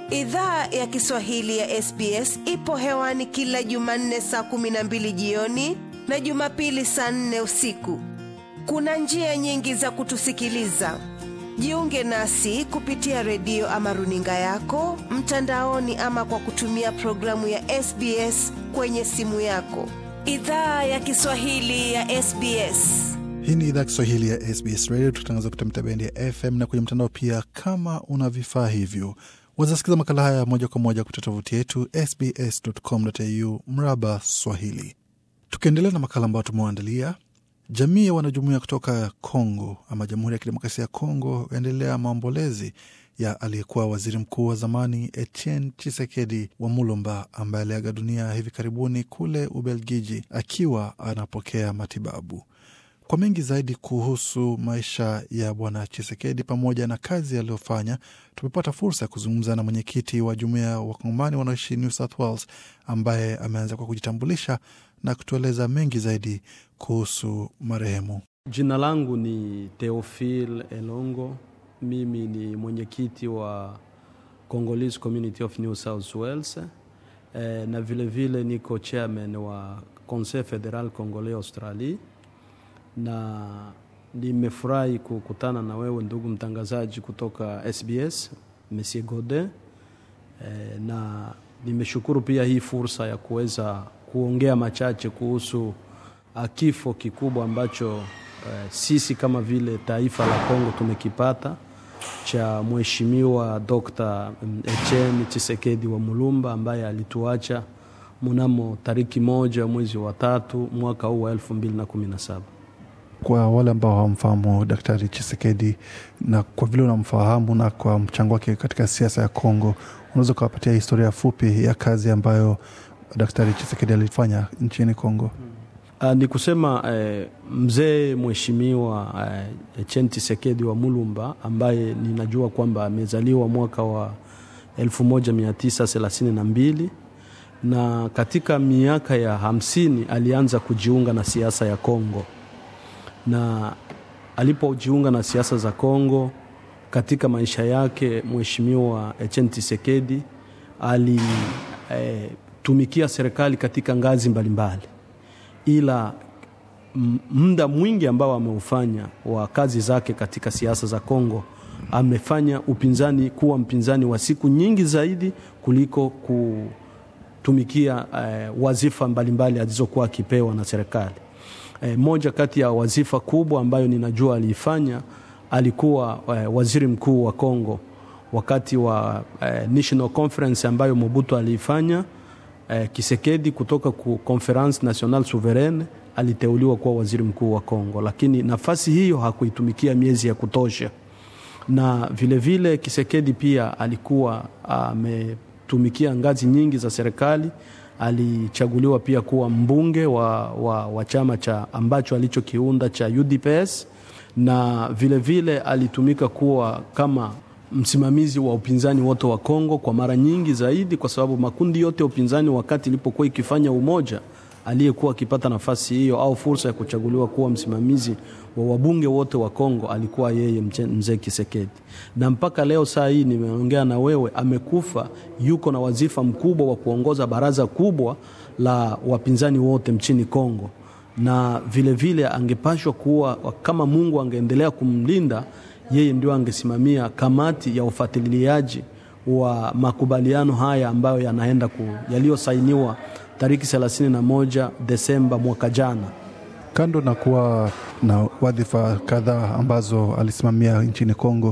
Idhaa ya Kiswahili ya SBS ipo hewani kila Jumanne saa kumi na mbili jioni na Jumapili saa nne usiku. Kuna njia nyingi za kutusikiliza. Jiunge nasi kupitia redio ama runinga yako mtandaoni, ama kwa kutumia programu ya SBS kwenye simu yako. Idhaa ya Kiswahili ya SBS. Hii ni idhaa Kiswahili ya SBS Radio, tukitangaza kupitia mitabendi ya FM na kwenye mtandao pia. Kama una vifaa hivyo, wazasikiza makala haya moja kwa moja kupitia tovuti yetu sbs.com.au mraba Swahili. Tukiendelea na makala ambayo tumewaandalia, jamii ya wanajumuia kutoka Congo ama Jamhuri ya Kidemokrasia ya Congo yaendelea maombolezi ya aliyekuwa waziri mkuu wa zamani Etienne Chisekedi wa Mulumba ambaye aliaga dunia hivi karibuni kule Ubelgiji akiwa anapokea matibabu. Kwa mengi zaidi kuhusu maisha ya bwana Chisekedi pamoja na kazi aliyofanya, tumepata fursa ya kuzungumza na mwenyekiti wa jumuiya ya wakongomani wanaoishi New South Wales, ambaye ameanza kwa kujitambulisha na kutueleza mengi zaidi kuhusu marehemu. Jina langu ni Theophile Elongo. Mimi ni mwenyekiti wa Congolese Community of New South Wales eh, na vilevile vile niko chairman wa Conseil Federal Congolais Australie na nimefurahi kukutana na wewe ndugu mtangazaji kutoka SBS Monsieur Godin e, na nimeshukuru pia hii fursa ya kuweza kuongea machache kuhusu kifo kikubwa ambacho e, sisi kama vile taifa la Kongo tumekipata cha mheshimiwa Dr. Etienne Tshisekedi wa Mulumba ambaye alituacha mnamo tariki moja mwezi wa tatu mwaka huu wa elfu mbili na kumi na saba. Kwa wale ambao hawamfahamu Daktari Chisekedi na kwa vile unamfahamu na kwa mchango wake katika siasa ya Kongo, unaweza ukawapatia historia fupi ya kazi ambayo Daktari Chisekedi alifanya nchini Kongo? Uh, ni kusema eh, mzee mheshimiwa eh, Etienne Tshisekedi wa Mulumba ambaye ninajua kwamba amezaliwa mwaka wa 1932 na katika miaka ya hamsini alianza kujiunga na siasa ya Kongo na alipojiunga na siasa za Kongo katika maisha yake, mheshimiwa Etienne Tshisekedi alitumikia e, serikali katika ngazi mbalimbali, ila muda mwingi ambao ameufanya wa kazi zake katika siasa za Kongo amefanya upinzani kuwa mpinzani wa siku nyingi zaidi kuliko kutumikia e, wazifa mbalimbali alizokuwa akipewa na serikali. E, moja kati ya wazifa kubwa ambayo ninajua aliifanya alikuwa e, waziri mkuu wa Kongo wakati wa e, National Conference ambayo Mobutu aliifanya. E, Kisekedi kutoka ku Conference Nationale Souveraine aliteuliwa kuwa waziri mkuu wa Kongo, lakini nafasi hiyo hakuitumikia miezi ya kutosha, na vilevile vile Kisekedi pia alikuwa ametumikia ngazi nyingi za serikali alichaguliwa pia kuwa mbunge wa, wa, wa chama cha ambacho alichokiunda cha UDPS na vilevile vile alitumika kuwa kama msimamizi wa upinzani wote wa Kongo kwa mara nyingi zaidi, kwa sababu makundi yote ya upinzani wakati ilipokuwa ikifanya umoja, aliyekuwa akipata nafasi hiyo au fursa ya kuchaguliwa kuwa msimamizi wa wabunge wote wa Kongo alikuwa yeye mzee Kisekedi, na mpaka leo saa hii nimeongea na wewe, amekufa, yuko na wazifa mkubwa wa kuongoza baraza kubwa la wapinzani wote mchini Kongo, na vilevile vile angepashwa kuwa kama Mungu angeendelea kumlinda yeye, ndio angesimamia kamati ya ufuatiliaji wa makubaliano haya ambayo yanaenda ku yaliyosainiwa tariki 31 Desemba mwaka jana. Kando na kuwa na wadhifa kadhaa ambazo alisimamia nchini Kongo,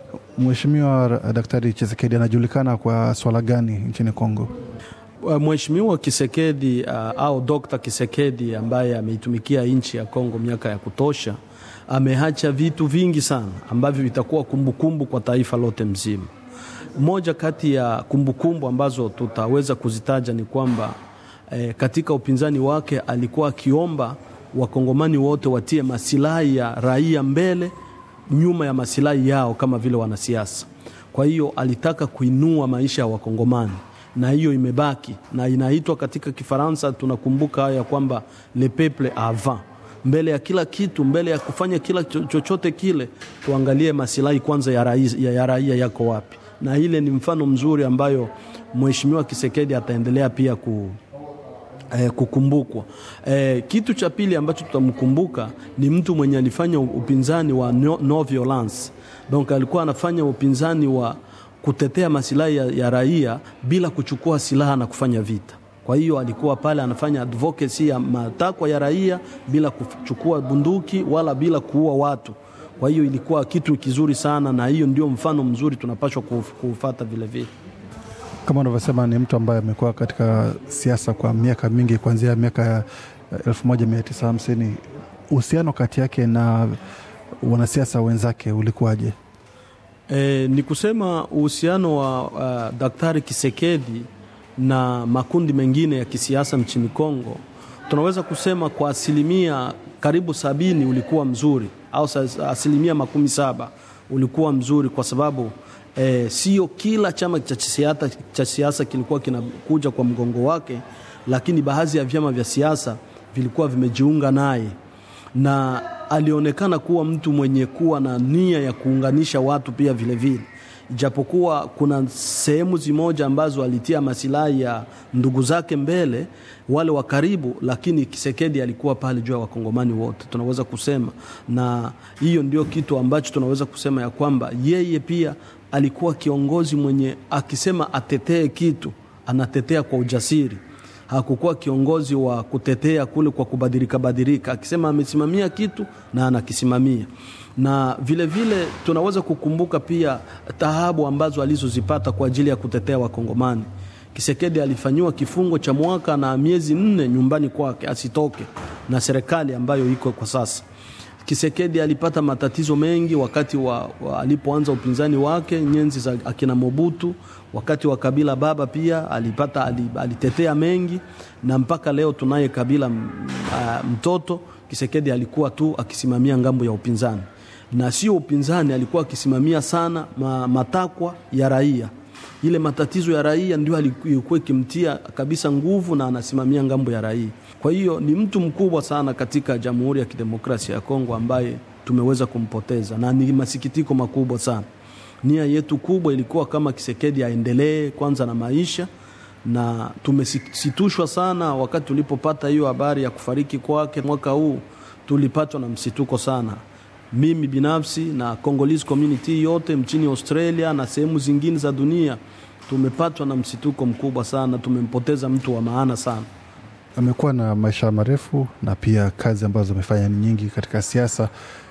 Mheshimiwa Daktari Chisekedi anajulikana kwa swala gani nchini Kongo? Mheshimiwa Kisekedi uh, au Dr. Kisekedi ambaye ameitumikia nchi ya Kongo miaka ya kutosha, ameacha vitu vingi sana ambavyo vitakuwa kumbukumbu kwa taifa lote mzima. Moja kati ya kumbukumbu ambazo tutaweza kuzitaja ni kwamba eh, katika upinzani wake alikuwa akiomba wakongomani wote watie masilahi ya raia mbele nyuma ya masilahi yao kama vile wanasiasa. Kwa hiyo alitaka kuinua maisha ya wakongomani na hiyo imebaki na inaitwa katika Kifaransa, tunakumbuka haya kwamba le peuple avant mbele ya kila kitu, mbele ya kufanya kila cho- chochote kile, tuangalie masilahi kwanza ya raia, ya, ya raia yako wapi, na ile ni mfano mzuri ambayo mheshimiwa Kisekedi ataendelea pia ku, eh, kukumbukwa. Eh, kitu cha pili ambacho tutamkumbuka ni mtu mwenye alifanya upinzani wa no, no violence. Donc alikuwa anafanya upinzani wa kutetea masilahi ya, ya raia bila kuchukua silaha na kufanya vita. Kwa hiyo alikuwa pale anafanya advocacy ya matakwa ya raia bila kuchukua bunduki wala bila kuua watu. Kwa hiyo ilikuwa kitu kizuri sana, na hiyo ndio mfano mzuri tunapaswa kuufata vile vile kama unavyosema ni mtu ambaye amekuwa katika siasa kwa miaka mingi kuanzia miaka ya elfu moja mia tisa hamsini. Uhusiano kati yake na wanasiasa wenzake ulikuwaje? E, ni kusema uhusiano wa uh, Daktari Kisekedi na makundi mengine ya kisiasa nchini Kongo, tunaweza kusema kwa asilimia karibu sabini ulikuwa mzuri au asilimia makumi saba ulikuwa mzuri kwa sababu E, sio kila chama cha siasa kilikuwa kinakuja kwa mgongo wake, lakini baadhi ya vyama vya siasa vilikuwa vimejiunga naye, na alionekana kuwa mtu mwenye kuwa na nia ya kuunganisha watu pia vile vile, ijapokuwa kuna sehemu zimoja ambazo alitia masilahi ya ndugu zake mbele, wale wa karibu, lakini Kisekedi alikuwa pale juu ya wakongomani wote, tunaweza kusema, na hiyo ndio kitu ambacho tunaweza kusema ya kwamba yeye pia alikuwa kiongozi mwenye akisema atetee kitu anatetea kwa ujasiri. Hakukuwa kiongozi wa kutetea kule kwa kubadilika badilika, akisema amesimamia kitu na anakisimamia. Na vile vile tunaweza kukumbuka pia taabu ambazo alizozipata kwa ajili ya kutetea Wakongomani. Kisekedi alifanyiwa kifungo cha mwaka na miezi nne nyumbani kwake asitoke na serikali ambayo iko kwa sasa. Kisekedi alipata matatizo mengi wakati wa, wa alipoanza upinzani wake nyenzi za akina Mobutu. Wakati wa Kabila baba pia alipata alitetea mengi, na mpaka leo tunaye Kabila uh, mtoto. Kisekedi alikuwa tu akisimamia ngambo ya upinzani, na sio upinzani, alikuwa akisimamia sana ma, matakwa ya raia. Ile matatizo ya raia ndio alikuwa ikimtia kabisa nguvu, na anasimamia ngambo ya raia. Kwa hiyo ni mtu mkubwa sana katika Jamhuri ya Kidemokrasia ya Kongo ambaye tumeweza kumpoteza, na ni masikitiko makubwa sana. Nia yetu kubwa ilikuwa kama Kisekedi aendelee kwanza na maisha, na tumesitushwa sana wakati tulipopata hiyo habari ya kufariki kwake mwaka huu. Tulipatwa na msituko sana, mimi binafsi na Congolese community yote mchini Australia na sehemu zingine za dunia, tumepatwa na msituko mkubwa sana. Tumempoteza mtu wa maana sana. Amekuwa na maisha marefu na pia kazi ambazo amefanya ni nyingi katika siasa,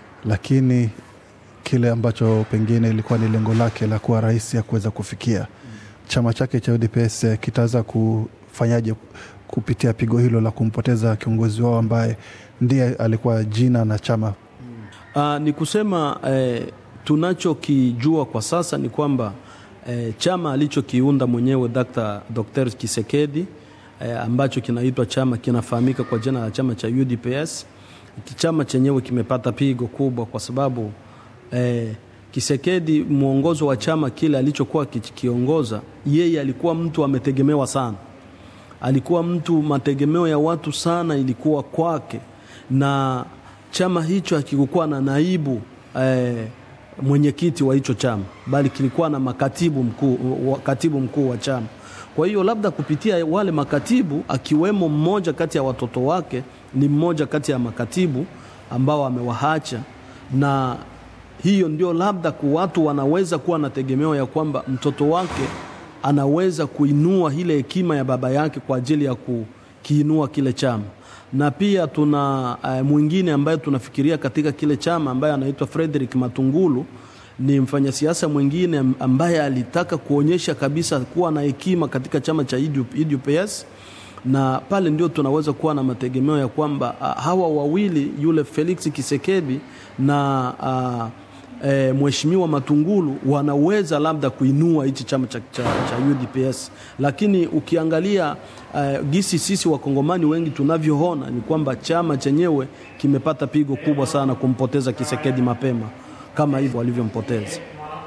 lakini kile ambacho pengine ilikuwa ni lengo lake la kuwa rais ya kuweza kufikia, chama chake cha UDPS kitaweza kufanyaje kupitia pigo hilo la kumpoteza kiongozi wao ambaye ndiye alikuwa jina na chama? Uh, ni kusema eh, tunachokijua kwa sasa ni kwamba eh, chama alichokiunda mwenyewe Dr. Dr. Kisekedi eh, ambacho kinaitwa chama kinafahamika kwa jina la chama cha UDPS. Chama chenyewe kimepata pigo kubwa kwa sababu eh, Kisekedi mwongozo wa chama kile alichokuwa kikiongoza yeye, alikuwa mtu ametegemewa sana, alikuwa mtu mategemeo ya watu sana ilikuwa kwake, na chama hicho hakikukuwa na naibu eh, mwenyekiti wa hicho chama, bali kilikuwa na makatibu mkuu, katibu mkuu wa chama. Kwa hiyo labda kupitia wale makatibu, akiwemo mmoja kati ya watoto wake ni mmoja kati ya makatibu ambao amewahacha, na hiyo ndio labda ku watu wanaweza kuwa na tegemeo ya kwamba mtoto wake anaweza kuinua ile hekima ya baba yake kwa ajili ya kukiinua kile chama na pia tuna uh, mwingine ambaye tunafikiria katika kile chama ambaye anaitwa Frederick Matungulu. Ni mfanyasiasa mwingine ambaye alitaka kuonyesha kabisa kuwa na hekima katika chama cha UDPS, na pale ndio tunaweza kuwa na mategemeo ya kwamba uh, hawa wawili yule Felix Kisekedi na uh, E, Mheshimiwa Matungulu wanaweza labda kuinua hichi chama cha, cha, cha UDPS, lakini ukiangalia uh, gisi sisi wakongomani wengi tunavyoona ni kwamba chama chenyewe kimepata pigo kubwa sana kumpoteza Kisekedi mapema kama hivyo walivyompoteza.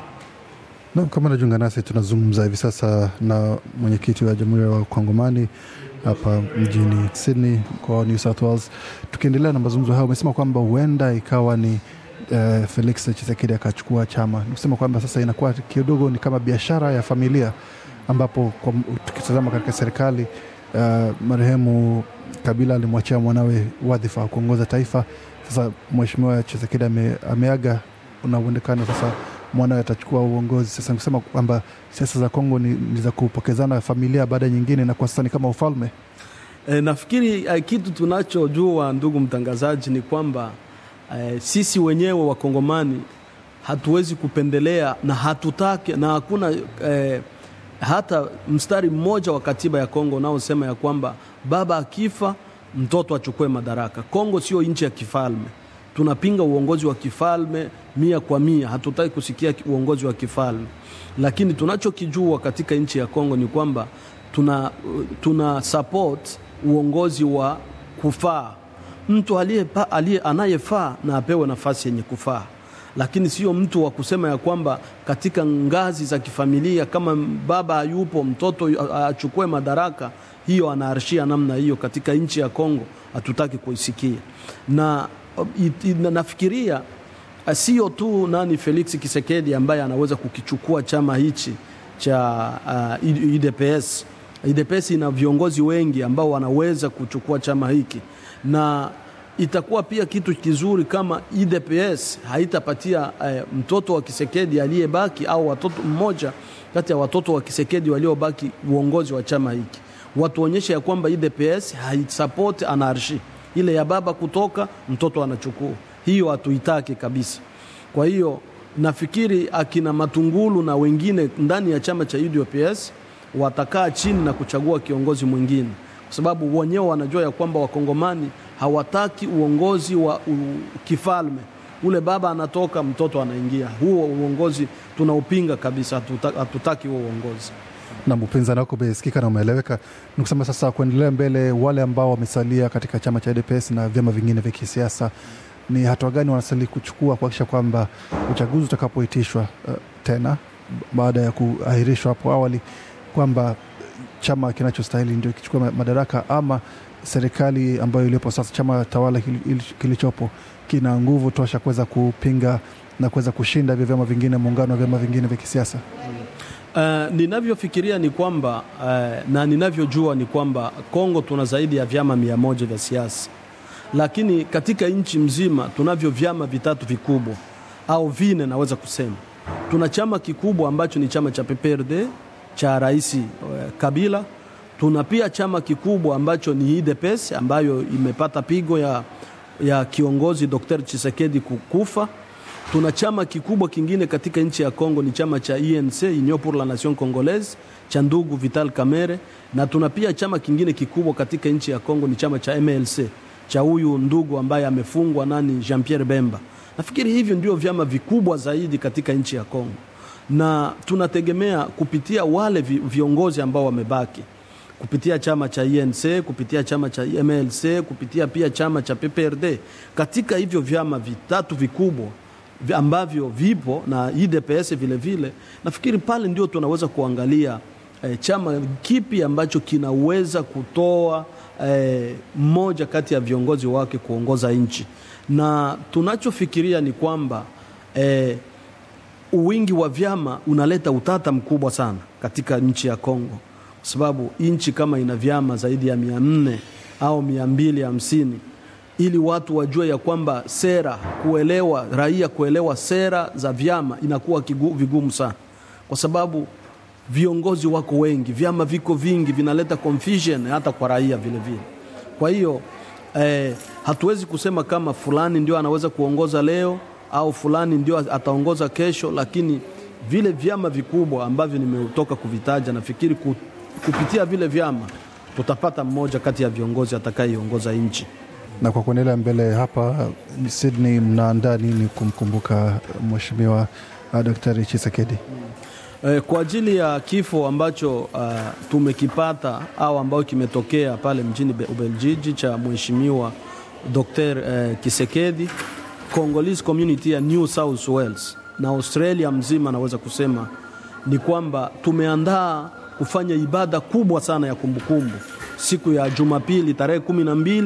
Naam, kama najiunga nasi, tunazungumza hivi sasa na mwenyekiti wa Jamhuri ya Wakongomani hapa mjini Sydney kwa New South Wales. Tukiendelea na mazungumzo hayo, umesema kwamba huenda ikawa ni uh, Felix Chisekedi akachukua chama, nikusema kwamba sasa inakuwa kidogo ni kama biashara ya familia, ambapo kwa, tukitazama katika serikali uh, marehemu Kabila alimwachia mwanawe wadhifa wa kuongoza taifa. Sasa mheshimiwa Chisekedi ame, ameaga, una uwezekano sasa mwanawe atachukua uongozi. Sasa nikusema kwamba siasa za Kongo ni, ni za kupokezana familia baada nyingine, na kwa sasa ni kama ufalme. E, nafikiri e, kitu tunachojua ndugu mtangazaji ni kwamba e, sisi wenyewe wakongomani hatuwezi kupendelea na hatutaki na hakuna e, hata mstari mmoja wa katiba ya Kongo unaosema ya kwamba baba akifa mtoto achukue madaraka. Kongo sio nchi ya kifalme, tunapinga uongozi wa kifalme mia kwa mia, hatutaki kusikia uongozi wa kifalme, lakini tunachokijua katika nchi ya Kongo ni kwamba tuna, tuna support uongozi wa kufaa, mtu aliye anayefaa na apewe nafasi yenye kufaa, lakini sio mtu wa kusema ya kwamba katika ngazi za kifamilia kama baba hayupo mtoto achukue madaraka. Hiyo anaarshia namna hiyo katika nchi ya Kongo, hatutaki kuisikia na it, it, nafikiria sio tu nani Felix Kisekedi ambaye anaweza kukichukua chama hichi cha uh, UDPS. UDPS ina viongozi wengi ambao wanaweza kuchukua chama hiki, na itakuwa pia kitu kizuri kama UDPS haitapatia uh, mtoto wa Kisekedi aliyebaki au watoto mmoja kati ya watoto wa Kisekedi waliobaki uongozi wa chama hiki, watuonyeshe ya kwamba UDPS haisupport anarshi ile ya baba kutoka mtoto anachukua hiyo hatuitaki kabisa. Kwa hiyo nafikiri akina Matungulu na wengine ndani ya chama cha UDPS watakaa chini na kuchagua kiongozi mwingine, kwa sababu wenyewe wanajua ya kwamba wakongomani hawataki uongozi wa u, kifalme. Ule baba anatoka, mtoto anaingia. Huo uongozi tunaupinga kabisa, hatutaki, hatutaki huo uongozi na upinzani wako umesikika na umeeleweka. Ni kusema sasa, kuendelea mbele, wale ambao wamesalia katika chama cha UDPS na vyama vingine vya kisiasa, ni hatua gani wanastahili kuchukua kuhakikisha kwamba uchaguzi utakapoitishwa uh, tena baada ya kuahirishwa hapo awali, kwamba chama kinachostahili ndio kichukua madaraka, ama serikali ambayo iliyopo sasa, chama tawala kilichopo kina nguvu tosha kuweza kupinga na kuweza kushinda hivyo vyama vingine, muungano wa vyama vingine vya kisiasa? Uh, ninavyofikiria ni kwamba uh, na ninavyojua ni kwamba Kongo tuna zaidi ya vyama mia moja vya siasa, lakini katika nchi mzima tunavyo vyama vitatu vikubwa au vine, naweza kusema tuna chama kikubwa ambacho ni chama cha PPRD cha Rais uh, Kabila. Tuna pia chama kikubwa ambacho ni UDPS ambayo imepata pigo ya, ya kiongozi Dr. Chisekedi kukufa tuna chama kikubwa kingine katika nchi ya Kongo ni chama cha INC, Union pour la Nation Congolaise cha ndugu Vital Kamerhe, na tuna pia chama kingine kikubwa katika nchi ya Kongo ni chama cha MLC cha huyu ndugu ambaye amefungwa nani, Jean Pierre Bemba. Nafikiri hivyo ndio vyama vikubwa zaidi katika nchi ya Kongo, na tunategemea kupitia wale viongozi ambao wamebaki kupitia chama cha INC, kupitia chama cha MLC, kupitia pia chama cha PPRD. Katika hivyo vyama vitatu vikubwa ambavyo vipo na UDPS vile vile, nafikiri pale ndio tunaweza kuangalia eh, chama kipi ambacho kinaweza kutoa eh, mmoja kati ya viongozi wake kuongoza nchi, na tunachofikiria ni kwamba eh, uwingi wa vyama unaleta utata mkubwa sana katika nchi ya Kongo, kwa sababu nchi kama ina vyama zaidi ya mia nne au mia mbili hamsini ili watu wajue ya kwamba sera kuelewa, raia kuelewa sera za vyama inakuwa kigu, vigumu sana, kwa sababu viongozi wako wengi, vyama viko vingi, vinaleta confusion hata kwa raia vile vile. Kwa hiyo eh, hatuwezi kusema kama fulani ndio anaweza kuongoza leo au fulani ndio ataongoza kesho, lakini vile vyama vikubwa ambavyo nimetoka kuvitaja, nafikiri kupitia vile vyama tutapata mmoja kati ya viongozi atakayeiongoza nchi na kwa kuendelea mbele hapa Sydney, mnaandaa nini kumkumbuka mheshimiwa uh, Daktari Chisekedi? E, kwa ajili ya kifo ambacho uh, tumekipata au ambayo kimetokea pale mjini Ubeljiji cha mheshimiwa Dr. uh, Kisekedi, Congolese community ya New South Wales na Australia mzima, naweza kusema ni kwamba tumeandaa kufanya ibada kubwa sana ya kumbukumbu siku ya Jumapili tarehe kumi na mbili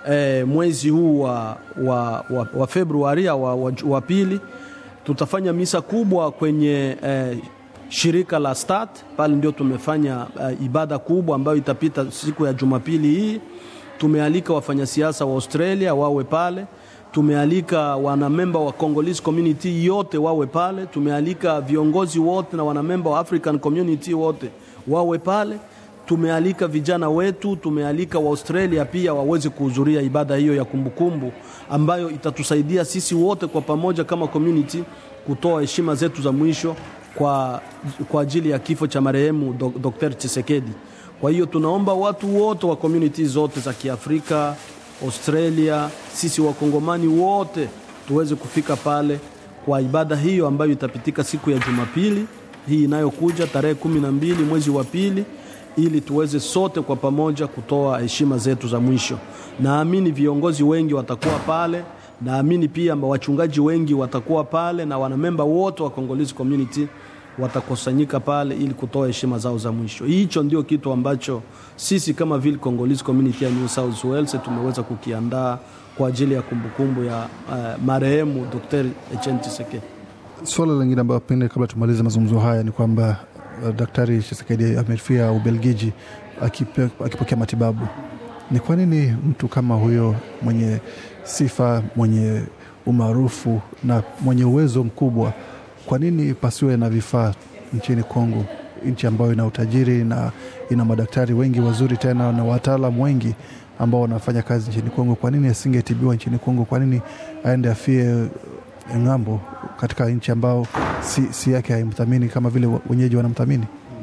eh, mwezi huu wa, wa, wa, wa Februari wa, wa, wa pili tutafanya misa kubwa kwenye eh, shirika la Start pale, ndio tumefanya eh, ibada kubwa ambayo itapita siku ya Jumapili hii. Tumealika wafanyasiasa wa Australia wawe pale, tumealika wanamemba wa Congolese community yote wawe pale, tumealika viongozi wote na wanamemba wa African community wote wawe pale tumealika vijana wetu, tumealika wa Australia pia waweze kuhudhuria ibada hiyo ya kumbukumbu ambayo itatusaidia sisi wote kwa pamoja kama community kutoa heshima zetu za mwisho kwa, kwa ajili ya kifo cha marehemu Dr. Chisekedi. Kwa hiyo tunaomba watu wote wa community zote za Kiafrika, Australia, sisi wakongomani wote tuweze kufika pale kwa ibada hiyo ambayo itapitika siku ya Jumapili hii inayokuja tarehe kumi na mbili mwezi wa pili ili tuweze sote kwa pamoja kutoa heshima zetu za mwisho. Naamini viongozi wengi watakuwa pale, naamini pia wachungaji wengi watakuwa pale na wanamemba wote wa Congolese community watakusanyika pale ili kutoa heshima zao za mwisho. Hicho ndio kitu ambacho sisi kama vile Congolese community ya New South Wales tumeweza kukiandaa kwa ajili ya kumbukumbu ya uh, marehemu Dr. Etienne Tshisekedi. Suala lingine ambayo pengine kabla tumalize mazungumzo haya ni kwamba uh, Daktari Tshisekedi amefia Ubelgiji akipokea matibabu. Ni kwa nini mtu kama huyo mwenye sifa, mwenye umaarufu na mwenye uwezo mkubwa, kwa nini pasiwe na vifaa nchini Kongo, nchi ambayo ina utajiri na ina madaktari wengi wazuri tena na wataalam wengi ambao wanafanya kazi nchini Kongo? Kwa nini asingetibiwa nchini Kongo? Kwa nini aende afie ng'ambo katika nchi ambao si, si yake haimthamini kama vile wenyeji wanamthamini?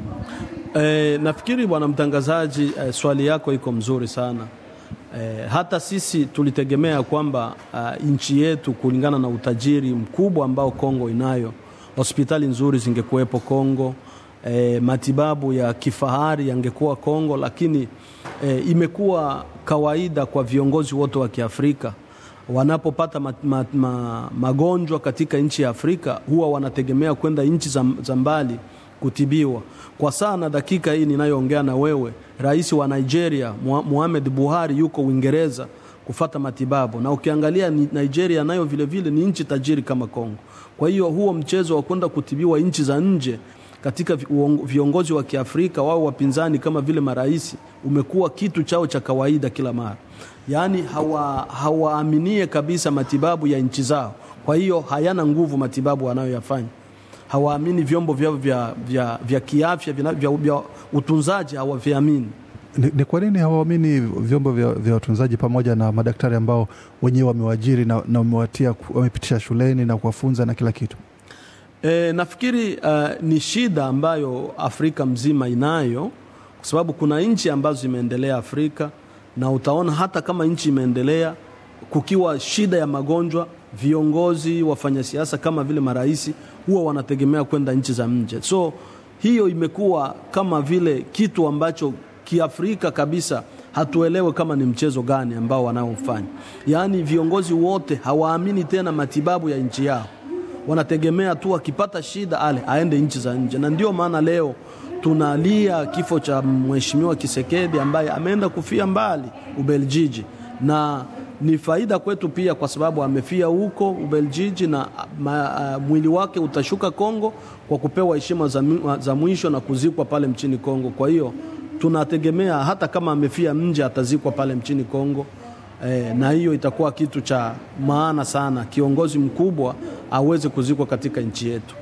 E, nafikiri bwana mtangazaji, e, swali yako iko mzuri sana. E, hata sisi tulitegemea kwamba uh, nchi yetu kulingana na utajiri mkubwa ambao Kongo inayo, hospitali nzuri zingekuwepo Kongo, e, matibabu ya kifahari yangekuwa Kongo, lakini e, imekuwa kawaida kwa viongozi wote wa Kiafrika wanapopata ma, ma, ma, magonjwa katika nchi ya Afrika huwa wanategemea kwenda nchi za, za mbali kutibiwa. Kwa saa na dakika hii ninayoongea na wewe, rais wa Nigeria Muhammad Buhari yuko Uingereza kufata matibabu, na ukiangalia Nigeria nayo vilevile ni nchi tajiri kama Kongo. Kwa hiyo huo mchezo wa kwenda kutibiwa nchi za nje katika viongozi wa Kiafrika wao wapinzani kama vile marais umekuwa kitu chao cha kawaida kila mara, yaani hawaaminie hawa kabisa matibabu ya nchi zao. Kwa hiyo hayana nguvu matibabu wanayoyafanya, hawaamini vyombo vyao vya, vya, vya kiafya vya, vya, vya utunzaji hawaviamini. Ni, ni kwa nini hawaamini vyombo vya, vya utunzaji pamoja na madaktari ambao wenyewe wamewajiri na, na wamewatia wamepitisha shuleni na kuwafunza na kila kitu? E, nafikiri uh, ni shida ambayo Afrika mzima inayo, kwa sababu kuna nchi ambazo zimeendelea Afrika, na utaona hata kama nchi imeendelea, kukiwa shida ya magonjwa, viongozi wafanyasiasa kama vile marais huwa wanategemea kwenda nchi za nje. So hiyo imekuwa kama vile kitu ambacho kiafrika kabisa hatuelewe kama ni mchezo gani ambao wanaofanya. Yaani viongozi wote hawaamini tena matibabu ya nchi yao wanategemea tu akipata shida ale aende nchi za nje, na ndio maana leo tunalia kifo cha mheshimiwa Kisekedi ambaye ameenda kufia mbali Ubeljiji, na ni faida kwetu pia kwa sababu amefia huko Ubeljiji na ma, uh, mwili wake utashuka Kongo kwa kupewa heshima za, za mwisho na kuzikwa pale mchini Kongo. Kwa hiyo tunategemea hata kama amefia nje atazikwa pale mchini Kongo. E, na hiyo itakuwa kitu cha maana sana, kiongozi mkubwa aweze kuzikwa katika nchi yetu.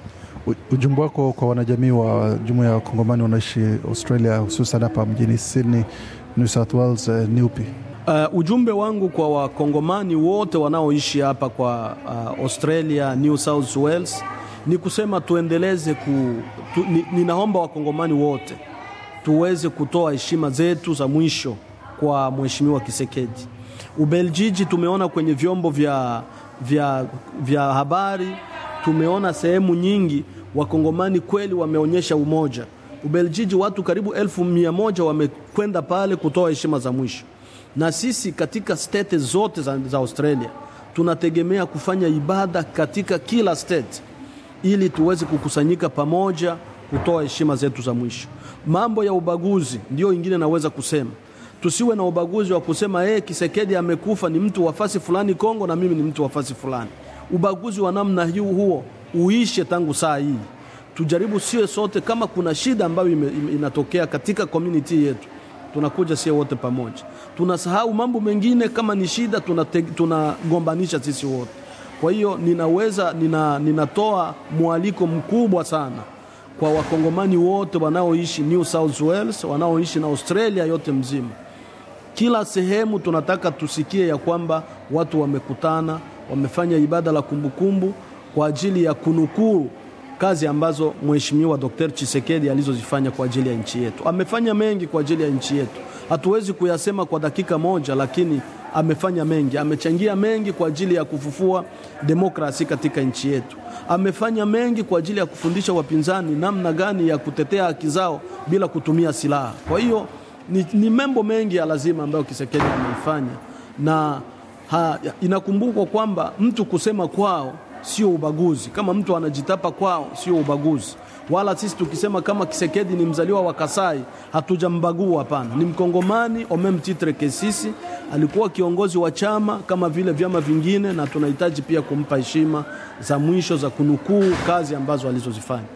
Ujumbe wako kwa wanajamii wa jumuiya ya wakongomani wanaishi Australia, hususan hapa mjini Sydney, New South Wales, eh, ni upi? Uh, ujumbe wangu kwa wakongomani wote wanaoishi hapa kwa uh, Australia, New South Wales ni kusema tuendeleze ku, tu, ni, ninaomba wakongomani wote tuweze kutoa heshima zetu za mwisho kwa mheshimiwa Kisekedi. Ubeljiji tumeona kwenye vyombo vya, vya, vya habari, tumeona sehemu nyingi wakongomani kweli wameonyesha umoja. Ubeljiji watu karibu elfu mia moja wamekwenda pale kutoa heshima za mwisho, na sisi katika state zote za, za Australia tunategemea kufanya ibada katika kila state ili tuweze kukusanyika pamoja kutoa heshima zetu za mwisho. Mambo ya ubaguzi ndio ingine naweza kusema tusiwe na ubaguzi wa kusema hey, Kisekedi amekufa ni mtu wa fasi fulani Kongo na mimi ni mtu wa fasi fulani. Ubaguzi wa namna hiyo huo uishe tangu saa hii. Tujaribu sio sote, kama kuna shida ambayo ime, ime, inatokea katika community yetu, tunakuja sio wote pamoja, tunasahau mambo mengine. Kama ni shida tunagombanisha tuna sisi wote. Kwa hiyo ninaweza nina, ninatoa mwaliko mkubwa sana kwa wakongomani wote wanaoishi New South Wales, wanaoishi na Australia yote mzima kila sehemu tunataka tusikie ya kwamba watu wamekutana, wamefanya ibada la kumbukumbu kwa ajili ya kunukuu kazi ambazo Mheshimiwa Dr. Chisekedi alizozifanya kwa ajili ya nchi yetu. Amefanya mengi kwa ajili ya nchi yetu, hatuwezi kuyasema kwa dakika moja, lakini amefanya mengi, amechangia mengi kwa ajili ya kufufua demokrasi katika nchi yetu. Amefanya mengi kwa ajili ya kufundisha wapinzani namna gani ya kutetea haki zao bila kutumia silaha. Kwa hiyo ni, ni mambo mengi ya lazima ambayo Kisekedi ameifanya na ha, inakumbukwa kwamba mtu kusema kwao sio ubaguzi. Kama mtu anajitapa kwao sio ubaguzi, wala sisi tukisema kama Kisekedi ni mzaliwa wa Kasai hatujambagua. Hapana, ni Mkongomani au meme titre que sisi. Alikuwa kiongozi wa chama kama vile vyama vingine, na tunahitaji pia kumpa heshima za mwisho za kunukuu kazi ambazo alizozifanya.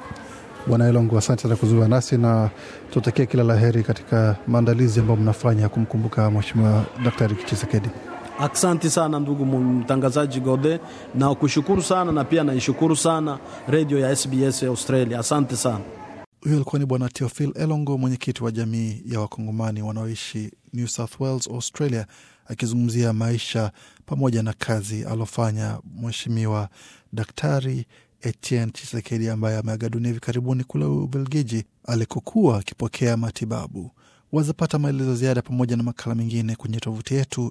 Bwana Elongo, asante sana kuzungumza nasi na tutakia kila la heri katika maandalizi ambayo mnafanya kumkumbuka Mheshimiwa Daktari Chisekedi. Asante sana ndugu mtangazaji Gode, na kushukuru sana na pia naishukuru sana redio ya SBS Australia. Asante sana. Huyo alikuwa ni Bwana Teofil Elongo, mwenyekiti wa jamii ya Wakongomani wanaoishi New South Wales, Australia, akizungumzia maisha pamoja na kazi alofanya Mheshimiwa Daktari Etienne Chisekedi ambaye ameaga dunia hivi karibuni kule Ubelgiji alikokuwa akipokea matibabu. Wazapata maelezo ziada pamoja na makala mengine kwenye tovuti yetu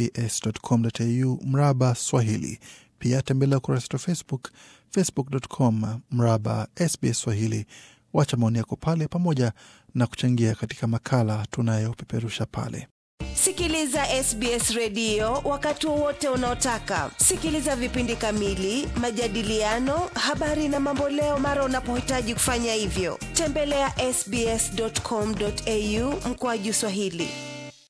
sbs.com.au mraba Swahili. Pia tembelea ukurasa wetu wa Facebook, facebook.com mraba SBS Swahili. Wacha maoni yako pale pamoja na kuchangia katika makala tunayopeperusha pale. Sikiliza SBS redio wakati wowote unaotaka. Sikiliza vipindi kamili, majadiliano, habari na mamboleo mara unapohitaji kufanya hivyo. Tembelea sbs.com.au mkoaju Swahili.